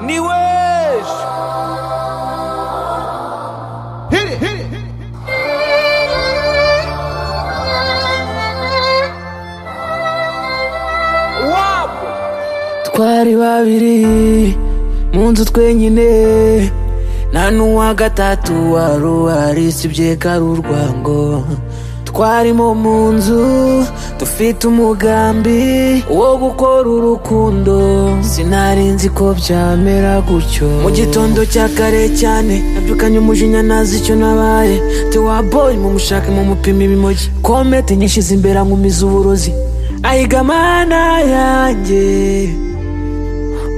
New Age. Hit it, hit it, hit it. Wow. twari babiri mu nzu twenyine nta n'uwa gatatu wari uhari usibye ko ari urwango twarimo mu nzu dufite umugambi wo gukora urukundo sinari nzi ko byamera gutyo mu gitondo cya kare cyane nabyukanye umujinya nazi icyo nabaye tewaboyi mu mushake mu mupima ibimogi komete nyinshi zimbera nkumiza uburozi ayiga amana yanjye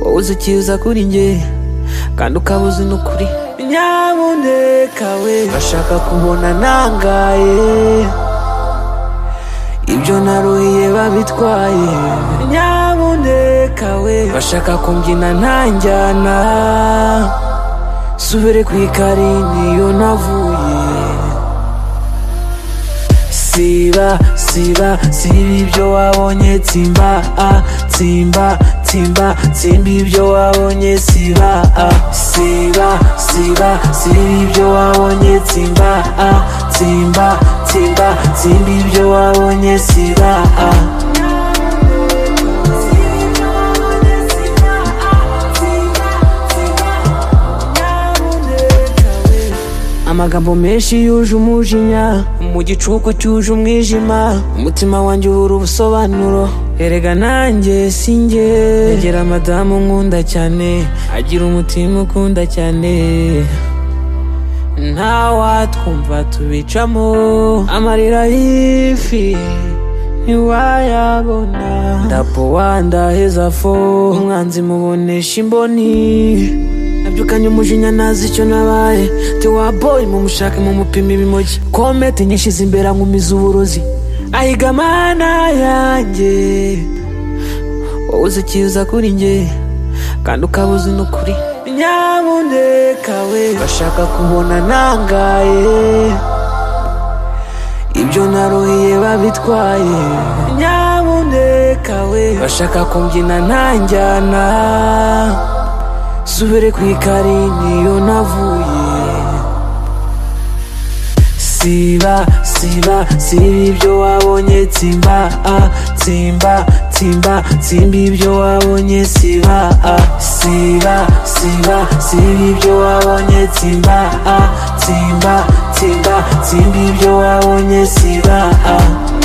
wowe uzi ikiza kuri nge kandi ukaba uzi n'ukuri nyabuneka we bashaka kubona nangaye ibyo naruhiye babitwaye nyabuneka we bashaka kumbyina ntanjyana subire ku ikari niyo navuye siba siba siba ibyo wabonye tsimba ah, tsimba tsimba tsimba ibyo wabonye siba ah. siba siba siba ibyo wabonye tsimba ah, tsimba tsimba tsimba ibyo wabonye siba ah. amagambo menshi yuje umujinya mu gicuku cyuje umwijima umutima wanjye ubura ubusobanuro erega nanjye si njye negera madamu nkunda cyane agira umutima ukunda cyane ntawatwumva tubicamo amarira y'ifi ntiwayabona ndapo wandaheza fo umwanzi mubonesha imboni nabyukanye umujinya nazi icyo nabaye tewaboyi mu mushake mu mupima ibimogi komete nyinshi zimbera nkumiza uburozi ayiga amana yanjye wowe uzi ikiza kuri nge kandi ukaba uzi n'ukuri nyabuneka we bashaka kubona nangaye ibyo naruhiye babitwaye nyabuneka we bashaka kumbyina ntanjyana subire ku ikari niyo navuye siba siba siba ibyo wabonye tsimba ah, tsimba tsimba tsimba ibyo wabonye siba ah, siba siba siba ibyo wabonye tsimba ah, tsimba tsimba tsimba ibyo wabonye siba ah.